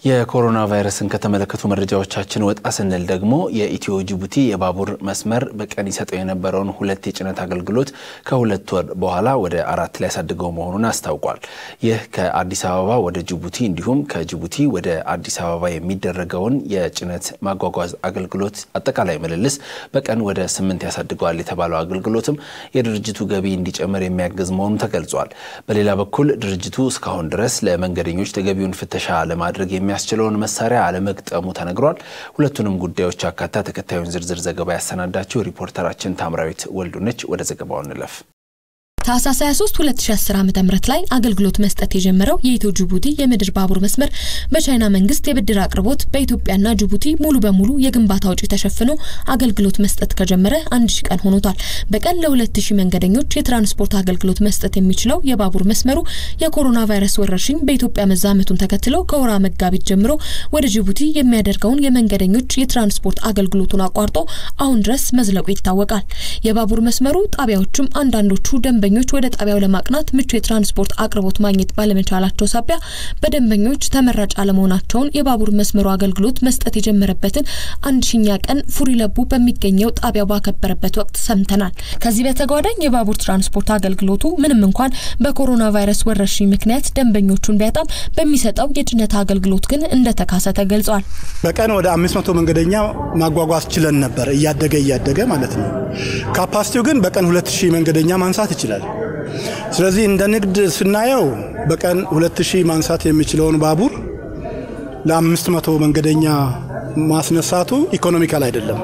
የኮሮና ቫይረስን ከተመለከቱ መረጃዎቻችን ወጣ ስንል ደግሞ የኢትዮ ጅቡቲ የባቡር መስመር በቀን ይሰጠው የነበረውን ሁለት የጭነት አገልግሎት ከሁለት ወር በኋላ ወደ አራት ሊያሳድገው መሆኑን አስታውቋል። ይህ ከአዲስ አበባ ወደ ጅቡቲ እንዲሁም ከጅቡቲ ወደ አዲስ አበባ የሚደረገውን የጭነት ማጓጓዝ አገልግሎት አጠቃላይ ምልልስ በቀን ወደ ስምንት ያሳድገዋል የተባለው አገልግሎትም የድርጅቱ ገቢ እንዲጨምር የሚያግዝ መሆኑ ተገልጿል። በሌላ በኩል ድርጅቱ እስካሁን ድረስ ለመንገደኞች ተገቢውን ፍተሻ ለማድረግ የሚያ የሚያስችለውን መሳሪያ አለመግጠሙ ተነግሯል። ሁለቱንም ጉዳዮች አካታ ተከታዩን ዝርዝር ዘገባ ያሰናዳችው ሪፖርተራችን ታምራዊት ወልዱነች። ወደ ዘገባው እንለፍ። ታህሳስ 23 2010 ዓ.ም ላይ አገልግሎት መስጠት የጀመረው የኢትዮ ጅቡቲ የምድር ባቡር መስመር በቻይና መንግስት የብድር አቅርቦት በኢትዮጵያና ጅቡቲ ሙሉ በሙሉ የግንባታ ወጪ ተሸፍኖ አገልግሎት መስጠት ከጀመረ አንድ ሺ ቀን ሆኖታል። በቀን ለ2000 መንገደኞች የትራንስፖርት አገልግሎት መስጠት የሚችለው የባቡር መስመሩ የኮሮና ቫይረስ ወረርሽኝ በኢትዮጵያ መዛመቱን ተከትሎ ከወራ መጋቢት ጀምሮ ወደ ጅቡቲ የሚያደርገውን የመንገደኞች የትራንስፖርት አገልግሎቱን አቋርጦ አሁን ድረስ መዝለቁ ይታወቃል። የባቡር መስመሩ ጣቢያዎችም አንዳንዶቹ ደንበኞች ወደ ጣቢያው ለማቅናት ምቹ የትራንስፖርት አቅርቦት ማግኘት ባለመቻላቸው ሳቢያ በደንበኞች ተመራጭ አለመሆናቸውን የባቡር መስመሩ አገልግሎት መስጠት የጀመረበትን አንድ ሺኛ ቀን ፉሪ ለቡ በሚገኘው ጣቢያው ባከበረበት ወቅት ሰምተናል። ከዚህ በተጓዳኝ የባቡር ትራንስፖርት አገልግሎቱ ምንም እንኳን በኮሮና ቫይረስ ወረርሽኝ ምክንያት ደንበኞቹን ቢያጣም በሚሰጠው የጭነት አገልግሎት ግን እንደተካሰ ተገልጿል። በቀን ወደ አምስት መቶ መንገደኛ ማጓጓዝ ችለን ነበር፣ እያደገ እያደገ ማለት ነው። ካፓሲቲው ግን በቀን ሁለት ሺህ መንገደኛ ማንሳት ይችላል። ስለዚህ እንደ ንግድ ስናየው በቀን ሁለት ሺህ ማንሳት የሚችለውን ባቡር ለአምስት መቶ መንገደኛ ማስነሳቱ ኢኮኖሚካል አይደለም።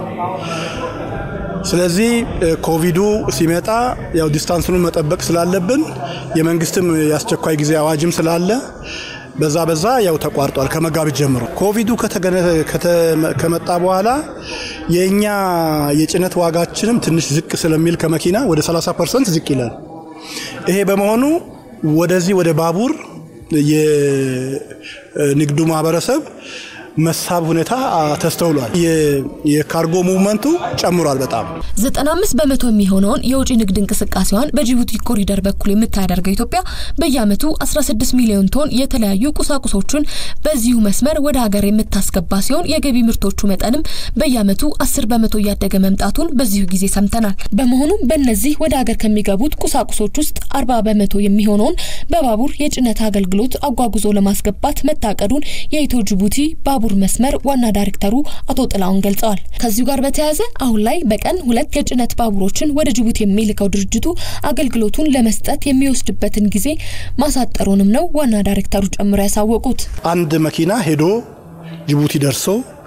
ስለዚህ ኮቪዱ ሲመጣ ያው ዲስታንሱን መጠበቅ ስላለብን የመንግስትም የአስቸኳይ ጊዜ አዋጅም ስላለ በዛ በዛ ያው ተቋርጧል ከመጋቢት ጀምሮ። ኮቪዱ ከመጣ በኋላ የእኛ የጭነት ዋጋችንም ትንሽ ዝቅ ስለሚል ከመኪና ወደ 30 ፐርሰንት ዝቅ ይላል። ይሄ በመሆኑ ወደዚህ ወደ ባቡር የንግዱ ማህበረሰብ መሳብ ሁኔታ ተስተውሏል። የካርጎ ሙቭመንቱ ጨምሯል በጣም 95 በመቶ የሚሆነውን የውጭ ንግድ እንቅስቃሴዋን በጅቡቲ ኮሪደር በኩል የምታደርገው ኢትዮጵያ በየዓመቱ 16 ሚሊዮን ቶን የተለያዩ ቁሳቁሶችን በዚሁ መስመር ወደ ሀገር የምታስገባ ሲሆን የገቢ ምርቶቹ መጠንም በየዓመቱ 10 በመቶ እያደገ መምጣቱን በዚሁ ጊዜ ሰምተናል። በመሆኑም በእነዚህ ወደ ሀገር ከሚገቡት ቁሳቁሶች ውስጥ 40 በመቶ የሚሆነውን በባቡር የጭነት አገልግሎት አጓጉዞ ለማስገባት መታቀዱን የኢትዮ ጅቡቲ ባቡር መስመር ዋና ዳይሬክተሩ አቶ ጥላውን ገልጸዋል። ከዚሁ ጋር በተያያዘ አሁን ላይ በቀን ሁለት የጭነት ባቡሮችን ወደ ጅቡቲ የሚልከው ድርጅቱ አገልግሎቱን ለመስጠት የሚወስድበትን ጊዜ ማሳጠሩንም ነው ዋና ዳይሬክተሩ ጨምሮ ያሳወቁት። አንድ መኪና ሄዶ ጅቡቲ ደርሶ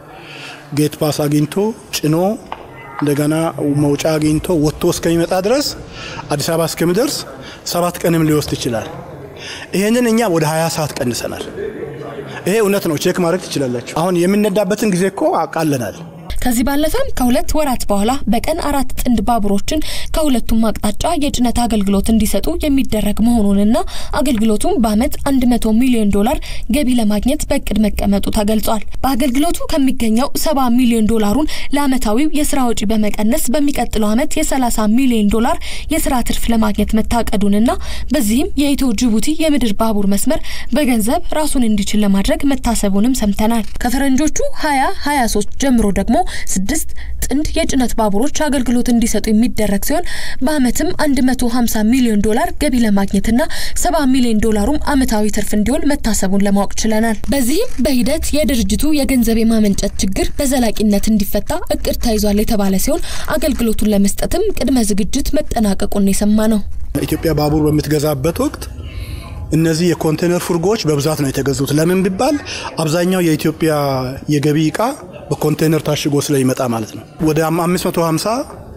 ጌት ፓስ አግኝቶ ጭኖ እንደገና መውጫ አግኝቶ ወጥቶ እስከሚመጣ ድረስ አዲስ አበባ እስከሚደርስ ሰባት ቀንም ሊወስድ ይችላል። ይህንን እኛ ወደ 20 ሰዓት ቀንሰናል። ይሄ እውነት ነው። ቼክ ማድረግ ትችላላችሁ። አሁን የምንነዳበትን ጊዜ እኮ አቃለናል። ከዚህ ባለፈም ከሁለት ወራት በኋላ በቀን አራት ጥንድ ባቡሮችን ከሁለቱም አቅጣጫ የጭነት አገልግሎት እንዲሰጡ የሚደረግ መሆኑንና አገልግሎቱም በዓመት 100 ሚሊዮን ዶላር ገቢ ለማግኘት በእቅድ መቀመጡ ተገልጿል። በአገልግሎቱ ከሚገኘው 70 ሚሊዮን ዶላሩን ለዓመታዊው የስራ ወጪ በመቀነስ በሚቀጥለው ዓመት የ30 ሚሊዮን ዶላር የስራ ትርፍ ለማግኘት መታቀዱንና በዚህም የኢትዮ ጅቡቲ የምድር ባቡር መስመር በገንዘብ ራሱን እንዲችል ለማድረግ መታሰቡንም ሰምተናል። ከፈረንጆቹ 2023 ጀምሮ ደግሞ ስድስት ጥንድ የጭነት ባቡሮች አገልግሎት እንዲሰጡ የሚደረግ ሲሆን በአመትም 150 ሚሊዮን ዶላር ገቢ ለማግኘትና 70 ሚሊዮን ዶላሩም አመታዊ ትርፍ እንዲሆን መታሰቡን ለማወቅ ችለናል። በዚህም በሂደት የድርጅቱ የገንዘብ የማመንጨት ችግር በዘላቂነት እንዲፈታ እቅድ ተይዟል የተባለ ሲሆን አገልግሎቱን ለመስጠትም ቅድመ ዝግጅት መጠናቀቁን የሰማ ነው። ኢትዮጵያ ባቡር በምትገዛበት ወቅት እነዚህ የኮንቴነር ፉርጎዎች በብዛት ነው የተገዙት። ለምን ቢባል አብዛኛው የኢትዮጵያ የገቢ እቃ በኮንቴነር ታሽጎ ስለሚመጣ ማለት ነው። ወደ 550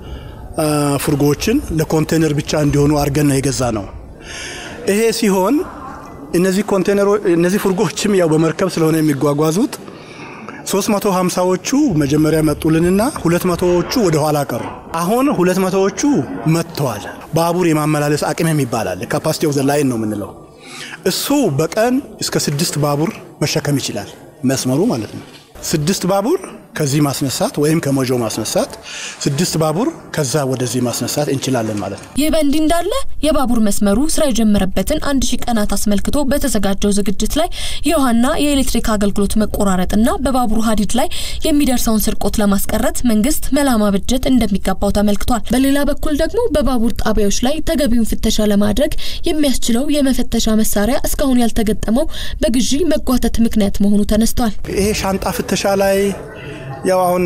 ፉርጎዎችን ለኮንቴነር ብቻ እንዲሆኑ አድርገን ነው የገዛ ነው። ይሄ ሲሆን እነዚህ ኮንቴነሮ እነዚህ ፉርጎዎችም ያው በመርከብ ስለሆነ የሚጓጓዙት 350ዎቹ መጀመሪያ መጡልንና 200ዎቹ ወደ ኋላ ቀሩ። አሁን 200ዎቹ መጥተዋል። ባቡር የማመላለስ አቅም የሚባላል ካፓሲቲ ኦፍ ዘ ላይን ነው የምንለው እሱ በቀን እስከ ስድስት ባቡር መሸከም ይችላል። መስመሩ ማለት ነው። ስድስት ባቡር ከዚህ ማስነሳት ወይም ከሞጆ ማስነሳት፣ ስድስት ባቡር ከዛ ወደዚህ ማስነሳት እንችላለን ማለት ነው። ይህ በእንዲህ እንዳለ የባቡር መስመሩ ስራ የጀመረበትን አንድ ሺህ ቀናት አስመልክቶ በተዘጋጀው ዝግጅት ላይ የውሃና የኤሌክትሪክ አገልግሎት መቆራረጥና በባቡሩ ሀዲድ ላይ የሚደርሰውን ስርቆት ለማስቀረት መንግስት መላ ማበጀት እንደሚገባው ተመልክቷል። በሌላ በኩል ደግሞ በባቡር ጣቢያዎች ላይ ተገቢውን ፍተሻ ለማድረግ የሚያስችለው የመፈተሻ መሳሪያ እስካሁን ያልተገጠመው በግዢ መጓተት ምክንያት መሆኑ ተነስቷል። ይሄ ሻንጣ ፍተሻ ላይ ያው አሁን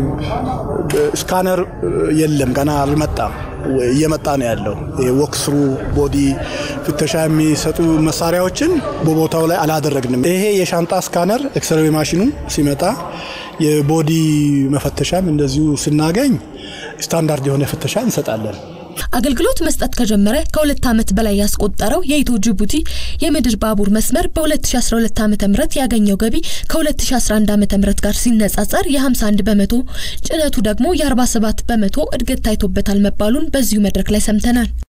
ስካነር የለም፣ ገና አልመጣም። እየመጣ ነው ያለው። ወክስሩ ቦዲ ፍተሻ የሚሰጡ መሳሪያዎችን በቦታው ላይ አላደረግንም። ይሄ የሻንጣ ስካነር ኤክስሬይ ማሽኑ ሲመጣ የቦዲ መፈተሻም እንደዚሁ ስናገኝ ስታንዳርድ የሆነ ፍተሻ እንሰጣለን። አገልግሎት መስጠት ከጀመረ ከሁለት ዓመት በላይ ያስቆጠረው የኢትዮ ጅቡቲ የምድር ባቡር መስመር በ2012 ዓ ም ያገኘው ገቢ ከ2011 ዓ ም ጋር ሲነጻጸር የ51 በመቶ ጭነቱ ደግሞ የ47 በመቶ እድገት ታይቶበታል መባሉን በዚሁ መድረክ ላይ ሰምተናል።